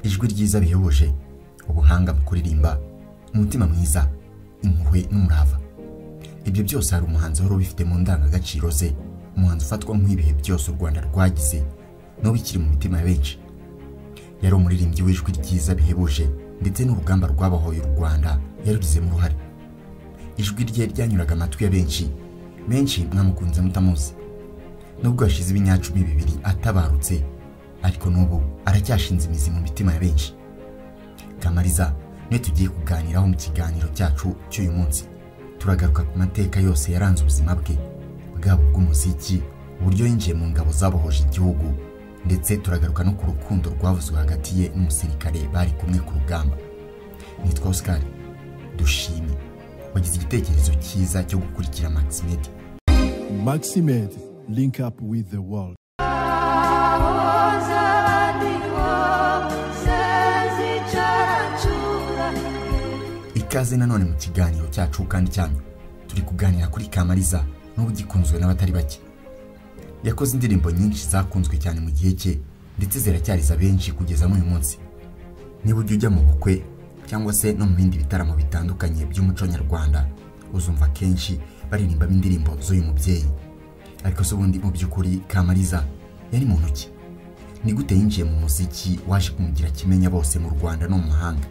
ijwi ryiza bihebuje ubuhanga mu kuririmba umutima mwiza impuhwe n'umurava ibyo byose hari umuhanzi wari ubifite mu ndangagaciro ze umuhanzi ufatwa nk'ibihe byose u rwanda rwagize n'ubu ikiri mu mitima ya benshi yari umuririmbyi w'ijwi ryiza bihebuje ndetse n'urugamba rwabohoye u rwanda yarugizemo uruhare ijwi rye ryanyuraga amatwi ya benshi benshi mwamukunze mutamuzi nubwo yashize ibinyacumi bibiri atabarutse ariko n'ubu aracyashinze imizi mu mitima ya benshi kamariza niwe tugiye kuganiraho mu kiganiro cyacu cy'uyu munsi turagaruka ku mateka yose yaranze ubuzima bwe bwaba ubw'umuziki uburyo yinjiye mu ngabo zabohoje igihugu ndetse turagaruka no ku rukundo rwavuzwe hagati ye n'umusirikare bari kumwe ku rugamba nitwa oscar dushime wagize igitekerezo cyiza cyo gukurikira maximed Maximed, link up with the world. ikaze nanone mu kiganiro cyacu kandi cyanyu turi kuganira kuri kamariza n'ubu gikunzwe n'abatari bake yakoze indirimbo nyinshi zakunzwe cyane mu gihe cye ndetse ziracyariza benshi kugeza n'uyu munsi niba ujya ujya mu bukwe cyangwa se no mu bindi bitaramo bitandukanye by'umuco nyarwanda uzumva kenshi baririmbamo indirimbo z'uyu mubyeyi ariko se ubundi mu by'ukuri kamariza yari muntu ki ni gute yinjiye mu muziki waje kumugira kimenya bose mu rwanda no mu mahanga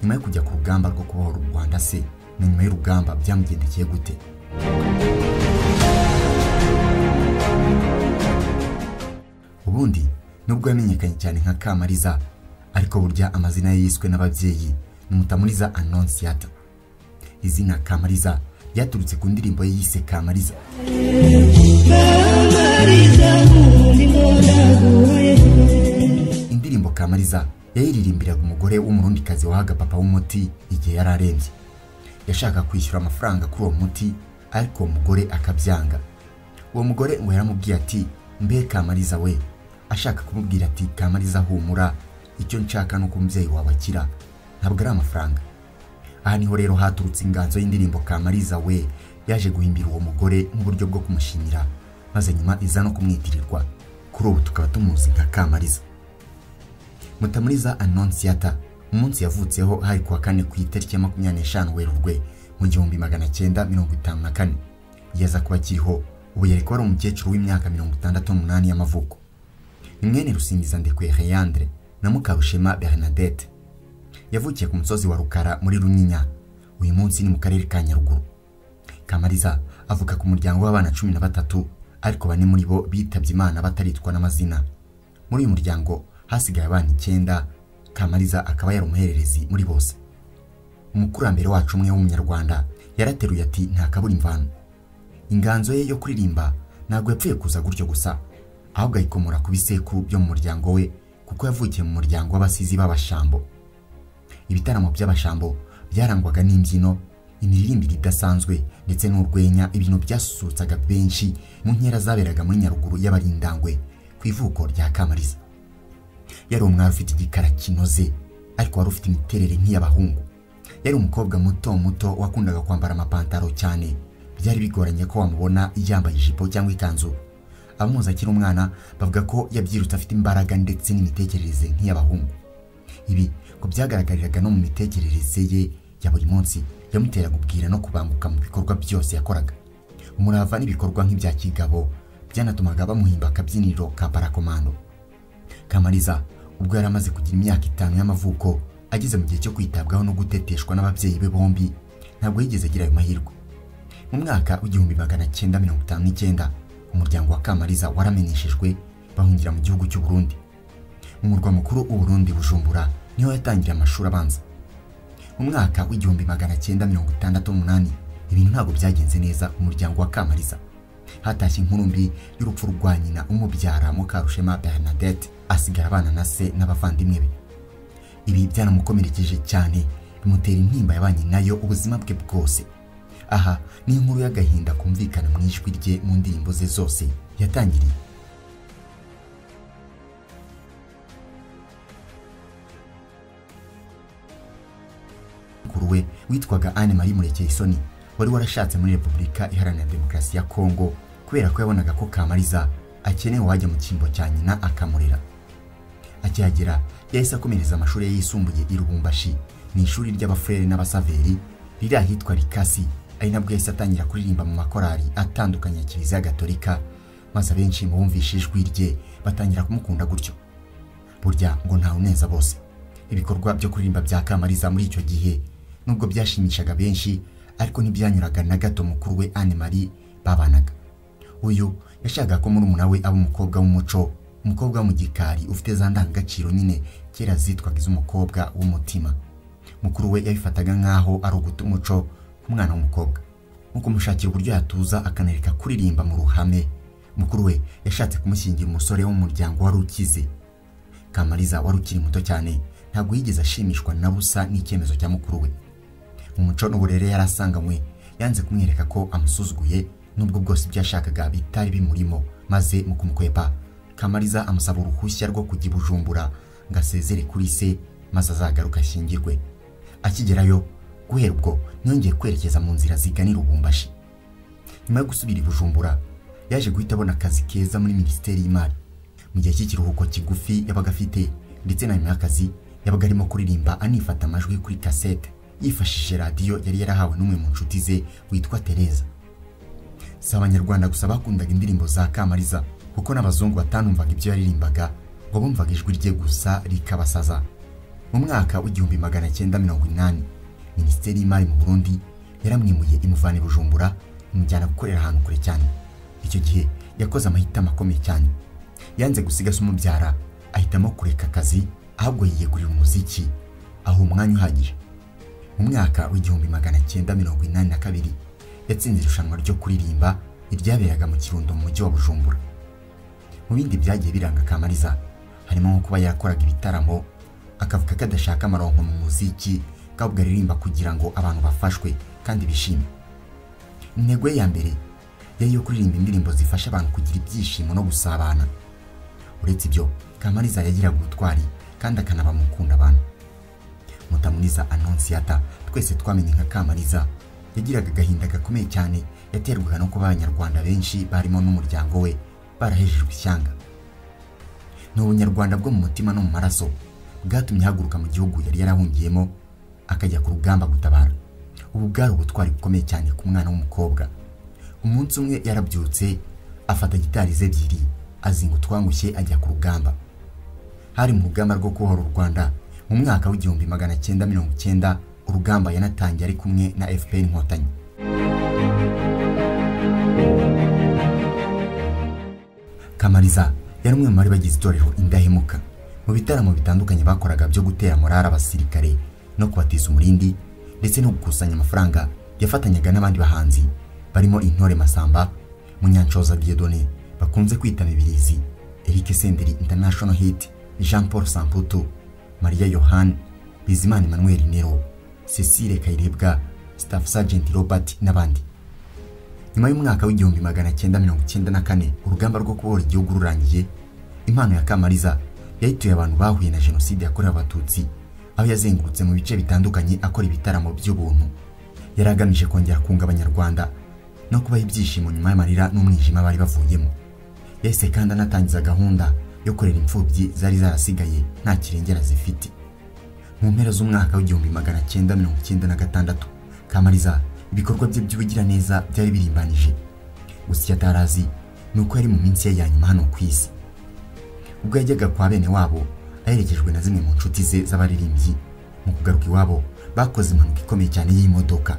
nyuma yo kujya ku rugamba rwo kubohora u rwanda se na nyuma y'urugamba byamugendekeye gute ubundi nubwo yamenyekanye cyane nka kamariza ariko burya amazina ye yiswe n'ababyeyi ni mutamuriza anonsiyata izina kamariza ryaturutse ku ndirimbo ye yise kamariza indirimbo kamariza yayiririmbiraga umugore w'umurundikazi wahaga papa w'umuti igihe yari arembye yashaka kwishyura amafaranga kuri uwo muti ariko uwo mugore akabyanga uwo mugore ngo yaramubwiye ati mbe kamariza we ashaka kumubwira ati kamariza humura icyo nshaka ni uko umubyeyi wawe akira ntabwo ari amafaranga aha niho rero haturutse inganzo y'indirimbo kamariza we yaje guhimbira uwo mugore nk'uburyo bwo kumushimira maze nyuma iza no kumwitirirwa kuri ubu tukaba tumuzi nka kamariza Mutamuriza Anonsiyata umunsi yavutseho hari kuwa kane ku itariki ya makumyabiri n'eshanu Werurwe mu gihumbi magana cyenda mirongo itanu na kane yaza kuba akiriho ubu yari kuba ari umukecuru w'imyaka mirongo itandatu n'umunani y'amavuko ni mwene Rusingiza Ndekwe Heyandre na Mukarushema Bernadette yavukiye ku musozi wa Rukara muri Runyinya uyu munsi ni mu karere ka Nyaruguru Kamariza avuka ku muryango w'abana cumi na batatu ariko bane muri bo bitabye Imana bataritwa n'amazina muri uyu muryango hasigaye abana icyenda kamariza akaba yari umuhererezi muri bose umukurambere wacu umwe w'umunyarwanda yarateruye ati nta kabura imvano inganzo ye yo kuririmba ntabwo yapfuye kuza gutyo gusa ahubwo ayikomora ku bisekuru byo mu muryango we kuko yavukiye mu muryango w'abasizi b'abashambo ibitaramo by'abashambo byarangwaga n'imbyino imiririmbire idasanzwe ndetse n'urwenya ibintu byasusurutsaga benshi mu nkera zaberaga muri nyaruguru y'abarindangwe ku ivuko rya kamariza yari umwari ufite igikara kinoze ariko wari ufite imiterere nk'iy'abahungu yari umukobwa muto muto wakundaga kwambara amapantaro cyane byari bigoranye ko wamubona yambaye ijipo cyangwa ikanzu abamuzi akiri umwana bavuga ko yabyirutse afite imbaraga ndetse n'imitekerereze nk'iy'abahungu ibi ngo byagaragariraga no mu mitekerereze ye ya buri munsi yamuteraga ubwira no kubanguka mu bikorwa byose yakoraga umurava n'ibikorwa nk'ibya kigabo byanatumaga bamuhimba akabyiniriro ka parakomando Kamariza ubwo yari amaze kugira imyaka itanu y'amavuko ageze mu gihe cyo kwitabwaho no guteteshwa n'ababyeyi be bombi ntabwo yigeze agira ayo mahirwe mu mwaka w'igihumbi magana cyenda mirongo itanu n'icyenda umuryango wa Kamariza waramenyeshejwe bahungira mu gihugu cy'u Burundi mu murwa mukuru w'u Burundi Bujumbura niho yatangiriye amashuri abanza mu mwaka w'igihumbi magana cyenda mirongo itandatu n'umunani ibintu ntabwo byagenze neza ku muryango wa Kamariza hatashye inkuru mbi y'urupfu rwa nyina umubyara Mukarushema Bernadette asigara abana na se n'abavandimwe be ibi byanamukomerekeje cyane bimutera intimba yabanye nayo ubuzima bwe bwose aha ni inkuru y'agahinda kumvikana mu ijwi rye mu ndirimbo ze zose yatangiriye mukuru we witwaga Anne Marie Murekeyisoni wari warashatse muri Repubulika Iharanira Demokarasi ya Kongo kubera ko yabonaga ko Kamariza akeneye uwajya mu cyimbo cya nyina akamurera akihagera yahise akomereza amashuri ye yisumbuye i rubumbashi mu ishuri ry'abafurere n'abasaveri riri ahitwa rikasi ari nabwo yahise atangira kuririmba mu makorari atandukanye ya kiliziya gatolika maze abenshi mu bumvishe ijwi rye batangira kumukunda gutyo burya ngo ntawe uneza bose ibikorwa byo kuririmba bya kamariza muri icyo gihe nubwo byashimishaga benshi ariko ntibyanyuraga na gato mukuru we anne marie babanaga uyu yashakaga ko murumuna we aba umukobwa w'umuco umukobwa wo mu gikari ufite za ndangagaciro nyine kera zitwaga iz'umukobwa w'umutima mukuru we yabifataga nk'aho ari uguta umuco ku mwana w'umukobwa nko kumushakira uburyo yatuza akanereka kuririmba mu ruhame mukuru we yashatse kumushyingira umusore wo mu muryango wari ukize kamariza wari ukiri muto cyane ntabwo yigeze ashimishwa na busa n'icyemezo cya mukuru we mu muco n'uburere yari asanganywe yanze kumwereka ko amusuzuguye n'ubwo bwose ibyo yashakaga bitari bimurimo maze mu kumukwepa kamariza amusaba uruhushya rwo kujya i bujumbura ngo asezere kuri se maze azagaruka ashyingirwe akigerayo guhera ubwo ntiyongeye kwerekeza mu nzira ziganira ubumbashi nyuma yo gusubira i bujumbura yaje guhita abona akazi keza muri minisiteri y'imari mu gihe cy'ikiruhuko kigufi yabaga afite ndetse na nyuma y'akazi yabaga arimo kuririmba anifata amajwi kuri kasete yifashishije radiyo yari yarahawe n'umwe mu nshuti ze witwa tereza si abanyarwanda gusa bakundaga indirimbo za kamariza kuko n'abazungu batanumvaga ibyo yaririmbaga ngo bumvaga ijwi rye gusa rikabasaza mu mwaka w'igihumbi magana cyenda mirongo inani minisiteri y'imari mu burundi yaramwimuye imuvana i bujumbura imujyana gukorera ahantu kure cyane icyo gihe yakoze amahitamo akomeye cyane yanze gusiga se umubyara ahitamo kureka akazi ahubwo yiyegurira umuziki aho umwanya uhagije mu mwaka w'igihumbi magana cyenda mirongo inani na kabiri yatsinze irushanwa ryo kuririmba iryaberaga mu kirundo mu mujyi wa bujumbura mu bindi byagiye biranga kamariza harimo nko kuba yarakoraga ibitaramo akavuga ko adashaka amaronko mu muziki ko ahubwo aririmba kugira ngo abantu bafashwe kandi bishime intego ye ya mbere yari iyo kuririmba indirimbo zifasha abantu kugira ibyishimo no gusabana uretse ibyo kamariza yagiraga ubutwari kandi akanaba mu gukunda abantu mutamuniza anonsiyata twese twamenye nka kamariza yagiraga agahinda gakomeye cyane yaterwaga no kuba abanyarwanda benshi barimo n'umuryango we barahejejwe ishyanga ni ubunyarwanda bwo mu mutima no mu maraso bwatumye ahaguruka mu gihugu yari yarahungiyemo akajya ku rugamba gutabara ubu bwari ubutwari bukomeye cyane ku mwana w'umukobwa umunsi umwe yarabyutse afata gitari ze ebyiri azinga utwangushye ajya ku rugamba hari mu rugamba rwo kubohora u rwanda mu mwaka w'igihumbi magana cyenda mirongo cyenda urugamba yanatangiye ari kumwe na fpr inkotanyi kamariza yari umwe mu bari bagize itorero indahemuka mu bitaramo bitandukanye bakoraga byo gutera morari abasirikare no kubatiza umurindi ndetse no gukusanya amafaranga yafatanyaga n'abandi bahanzi barimo intore masamba munyanshoza diedone bakunze kwita mibirizi eric senderi international hit jean paul samputu maria yohani bizimana emmanuel nero cecile kayirebwa staff sergeant robert n'abandi nyuma y'umwaka w'igihumbi magana cyenda mirongo cyenda na kane urugamba rwo kubohora igihugu rurangiye impano ya kamariza yayituye abantu bahuye na jenoside yakorewe abatutsi aho yazengurutse mu bice bitandukanye akora ibitaramo by'ubuntu yari agamije kongera kunga abanyarwanda no kubaha ibyishimo nyuma y'amarira n'umwijima bari bavuyemo yahise kandi anatangiza gahunda yo kurera imfubyi zari zarasigaye nta kirengera zifite mu mpera z'umwaka w'igihumbi magana cyenda mirongo cyenda na gatandatu kamariza ibikorwa bye by'ubugiraneza byari birimbanije gusa icyo atari azi ni uko yari mu minsi ye ya nyuma hano ku isi ubwo yajyaga kwa bene wabo aherekejwe na zimwe mu nshuti ze z'abaririmbyi mu kugaruka iwabo bakoze impanuka ikomeye cyane y'imodoka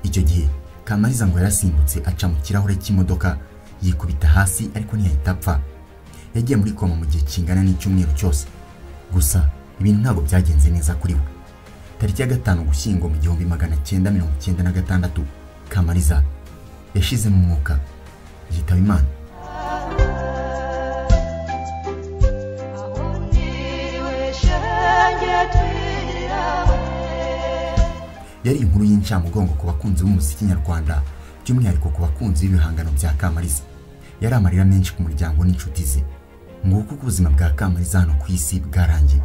icyo gihe kamariza ngo yarasimbutse aca mu kirahure cy'imodoka yikubita hasi ariko ntiyahita apfa yagiye muri koma mu gihe kingana n'icyumweru cyose gusa ibintu ntabwo byagenze neza kuri we tariki ya gatanu gushyingo mu gihumbi magana cyenda mirongo cyenda na gatandatu kamariza yashizemo umwuka yitaba imana yari inkuru y'incamugongo ku bakunzi b'umuziki nyarwanda by'umwihariko ku bakunzi b'ibihangano bya kamariza yari amarira menshi ku muryango n'inshuti ze nguko uko ubuzima bwa kamariza hano ku isi bwarangiye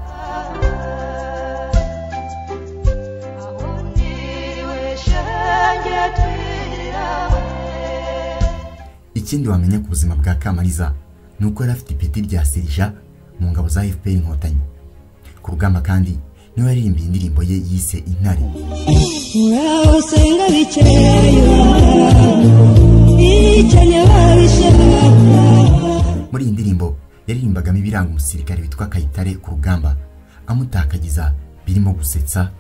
ikindi wamenya ku buzima bwa kamariza ni uko yari afite ipeti rya serija mu ngabo za fpr inkotanyi ku rugamba kandi niwe yaririmbiye indirimbo ye yise intare muraho senga bicayeyo bicaye babishaka muri iyi ndirimbo yaririmbagamo ibiranga umusirikare witwa kayitare ku rugamba amutakagiza birimo gusetsa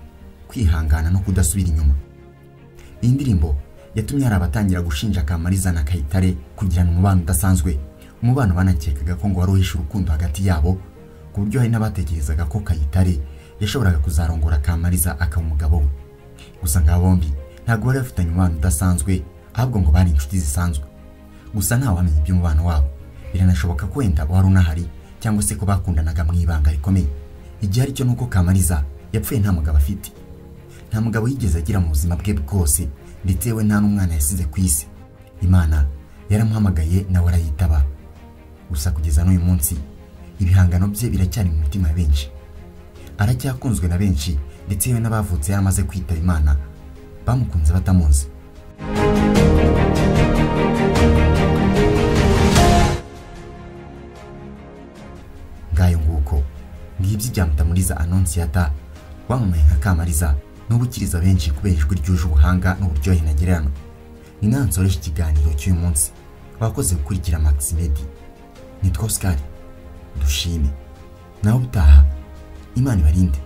kwihangana no kudasubira inyuma iyi ndirimbo yatumye hari abatangira gushinja kamariza na kayitare kugirana umubano udasanzwe umubano banakekaga ko ngo wari uhishe urukundo hagati yabo ku buryo hari n'abatekerezaga ko kayitare yashoboraga kuzarongora kamariza akaba umugabo we gusa nga bombi ntabwo bari bafitanye umubano udasanzwe ahubwo ngo bari inshuti zisanzwe gusa ntawamenya iby'umubano wabo biranashoboka ko wenda wari unahari cyangwa se ko bakundanaga mu ibanga rikomeye igihe aricyo ni uko kamariza yapfuye nta mugabo afite nta mugabo yigeze agira mu buzima bwe bwose ndetse we nta n'umwana yasize ku isi imana yaramuhamagaye nawe arayitaba gusa kugeza n'uyu munsi ibihangano bye biracyari mu mitima ya benshi aracyakunzwe na benshi ndetse yewe n'abavutse yaramaze kwitaba imana bamukunze batamuzi ngayo nguko ngibyo ibya mutamuriza anonsiyata wamamaye nka kamariza n'ubu ukiriza benshi kubera ijwi ryuje ubuhanga n'uburyohe ntagereranywa ni nawe nsoresha ikiganiro cy'uyu munsi wakoze gukurikira maximedi nitwa oscar dushime nawe ubutaha imana ibarinde